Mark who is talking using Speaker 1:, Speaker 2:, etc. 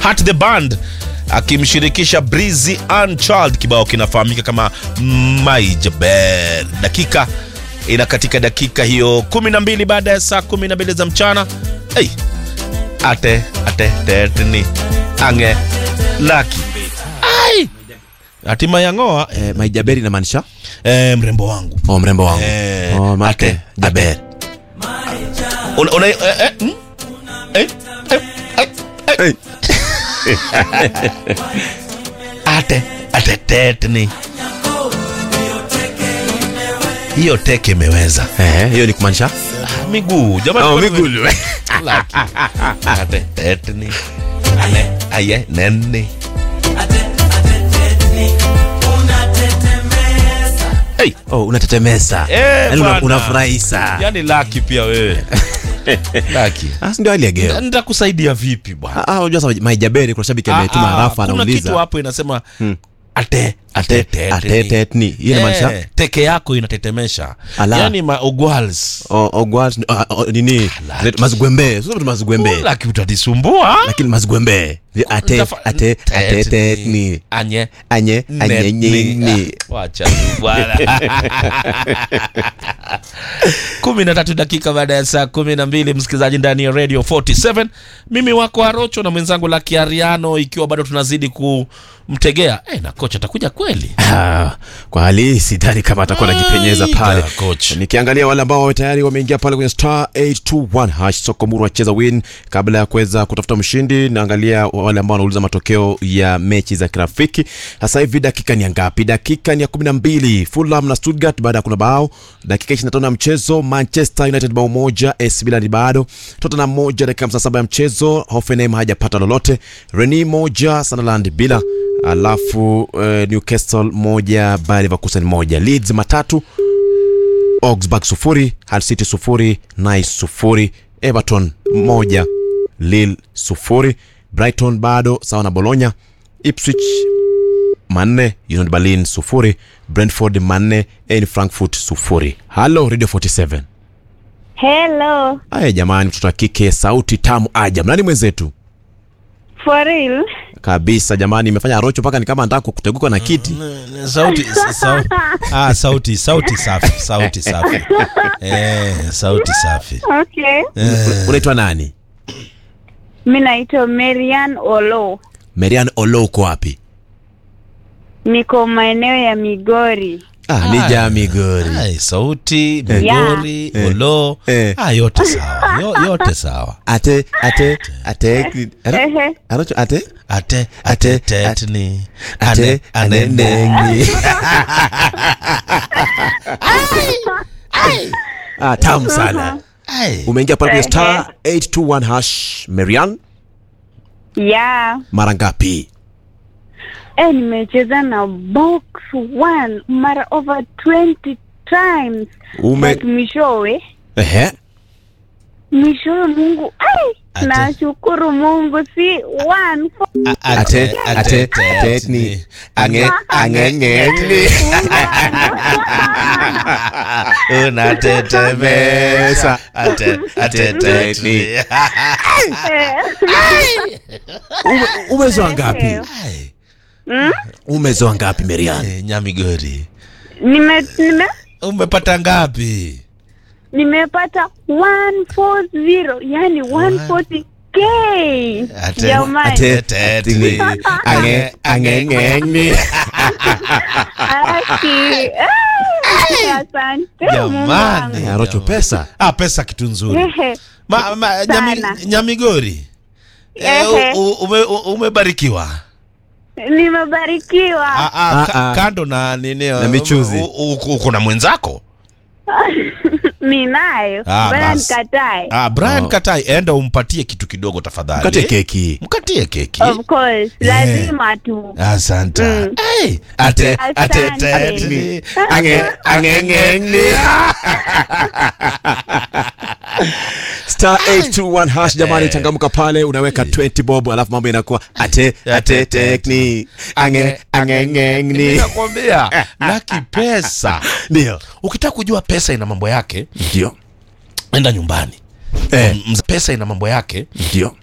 Speaker 1: Hat the Band akimshirikisha Breezy Unchild. Kibao kinafahamika kama My Jaber. Dakika ina katika dakika hiyo 12 baada ya saa 12 za mchana. Hey, ate ate tetni ange laki ai hatima ya ngoa
Speaker 2: Eh, maijaberi inamaanisha
Speaker 1: eh, mrembo wangu
Speaker 2: oh, mrembo wangu
Speaker 1: Eh,
Speaker 2: oh, make
Speaker 1: ate-
Speaker 2: jaber
Speaker 1: una, una, eh, eh, mm? eh, eh, eh, eh. ate ate tetni hiyo teke imeweza
Speaker 2: Eh, hiyo ni kumaanisha
Speaker 1: Ah, miguu jamani
Speaker 2: oh,
Speaker 1: kwani-
Speaker 2: migulu
Speaker 1: Laki. ate tetni ane aye neni hey.
Speaker 2: oh, unatetemesa
Speaker 1: Eh,
Speaker 2: Yaani una-
Speaker 1: bwana.
Speaker 2: unafurahisa
Speaker 1: yani laki pia wewe laki
Speaker 2: Ah, si ndio hali ya geo
Speaker 1: nitakusaidia vipi bwana
Speaker 2: Ah, ah, unajua sasa maijaberi kuna shabiki ametuma
Speaker 1: Ah, ah,
Speaker 2: rafa
Speaker 1: kuna kitu
Speaker 2: anauliza
Speaker 1: hapo inasema ate
Speaker 2: ate
Speaker 1: ate
Speaker 2: ate tetni hiyo inamaanisha
Speaker 1: Eh, teke yako inatetemesha
Speaker 2: Ala.
Speaker 1: yani maugwals
Speaker 2: oh, oh, what? Ah, oh, nini
Speaker 1: laki.
Speaker 2: mazigwembe sio mazigwembe
Speaker 1: laki utanisumbua
Speaker 2: lakini mazigwembe ate
Speaker 1: Nitafa-
Speaker 2: ate ate
Speaker 1: tetni.
Speaker 2: tetni
Speaker 1: anye
Speaker 2: anye anye nyinyi
Speaker 1: Netni. Ah, wacha tu bwana kumi na tatu dakika baada ya saa kumi na mbili msikilizaji ndani ya radio 47 mimi wako arocho na mwenzangu la kiariano ikiwa bado tunazidi kumtegea eh, na kocha atakuja kweli
Speaker 2: Ah, kwa hali hii sidhani kama atakuwa anajipenyeza
Speaker 1: Ai,
Speaker 2: pale
Speaker 1: da, coach.
Speaker 2: nikiangalia wale ambao tayari wameingia pale kwenye star 821 hash sokomuru wacheza win kabla ya kuweza kutafuta mshindi naangalia wale ambao wanauliza matokeo ya mechi za kirafiki sasa hivi dakika ni ya ngapi dakika ni ya 12 fulham na stuttgart baada ya kuna bao dakika 25 ya mchezo manchester united bao moja AC Milan bado tottenham moja dakika 57 ya mchezo hoffenheim hajapata lolote reni moja sunderland bila alafu uh, newcastle moja bayer leverkusen moja leeds matatu augsburg sufuri hull city sufuri nice sufuri everton moja lille sufuri brighton bado sawa na bologna ipswich manne union berlin sufuri brentford manne en frankfurt sufuri halo radio 47
Speaker 3: Hello,
Speaker 2: aya jamani mtoto wa kike sauti tamu aja nani mwenzetu
Speaker 3: for real?
Speaker 2: kabisa jamani imefanya rocho mpaka ni kama nataka kuteguka na kiti
Speaker 1: sauti sau, ah, sauti sauti safi sauti safi eh, sauti safi
Speaker 3: Okay.
Speaker 2: unaitwa nani
Speaker 3: Mi naitwa Marian Olo,
Speaker 2: merian olo uko wapi
Speaker 3: niko maeneo ya Migori.
Speaker 2: ah, ni jaa migori
Speaker 1: Ai, sauti migori
Speaker 2: Eh.
Speaker 1: olo
Speaker 2: Eh.
Speaker 1: ah, yote sawa Yo, yote sawa
Speaker 2: ate ate ate Ara-
Speaker 3: Ehe.
Speaker 2: Aracho ate
Speaker 1: ate
Speaker 2: Ate-
Speaker 1: ate tetni
Speaker 2: ate
Speaker 1: ane ane
Speaker 2: anenengi ah, tamu sana
Speaker 1: Ai.
Speaker 2: umeingia pale kwenye star 821 hash marian
Speaker 3: Yeah.
Speaker 2: mara ngapi
Speaker 3: Eh, nimecheza na box one mara over 20 times.
Speaker 2: Ume-
Speaker 3: But mwishowe
Speaker 2: ehe
Speaker 3: mwishowe Mungu ai,
Speaker 1: Ate-
Speaker 3: nashukuru Mungu si one four,
Speaker 2: ate ate ate ni ange angengeni
Speaker 1: unatetemesa ate ate tetni
Speaker 3: eh,
Speaker 2: Ume- umezoa ngapi
Speaker 1: Ai.
Speaker 2: umezoa ngapi marian
Speaker 1: Eh, nyamigori
Speaker 3: nime nime
Speaker 1: umepata ngapi
Speaker 3: nimepata 140 yani 140k
Speaker 1: Ate-
Speaker 3: jamani
Speaker 2: ate
Speaker 1: Tetni.
Speaker 2: ange angengeni
Speaker 3: Aki. Ah, asante
Speaker 1: Jamani.
Speaker 3: Mungu
Speaker 2: arocho pesa
Speaker 1: ah, pesa kitu nzuri
Speaker 3: wangu. Ehe.
Speaker 1: ma, ma, nyami,
Speaker 3: Sana.
Speaker 1: nyamigori eh,
Speaker 3: Ehe.
Speaker 1: u- u- ume, u- umebarikiwa
Speaker 3: nimebarikiwa
Speaker 1: ah, ah, ka,
Speaker 2: ah.
Speaker 1: kando na nini
Speaker 2: Na michuzi.
Speaker 1: u- u- u- uko na mwenzako
Speaker 3: ninayo
Speaker 1: Ah,
Speaker 3: baya
Speaker 1: basi.
Speaker 3: nikatae
Speaker 1: ah, Brian
Speaker 2: Oh.
Speaker 1: Katai enda umpatie kitu kidogo tafadhali
Speaker 2: kate keki
Speaker 1: mkatie keki
Speaker 3: of course lazima tu
Speaker 1: asante
Speaker 3: Mm.
Speaker 1: hey, ate ate
Speaker 3: Asante.
Speaker 1: tetni
Speaker 2: ange angengeni star 821 hash jamani changamka pale unaweka 20 bob alafu mambo inakuwa ate ate tekni ange angengeni
Speaker 1: nakwambia laki pesa
Speaker 2: ndio
Speaker 1: ukitaka kujua pesa ina mambo yake
Speaker 2: ndio
Speaker 1: enda nyumbani
Speaker 2: eh
Speaker 1: Mz- pesa ina mambo yake
Speaker 2: ndio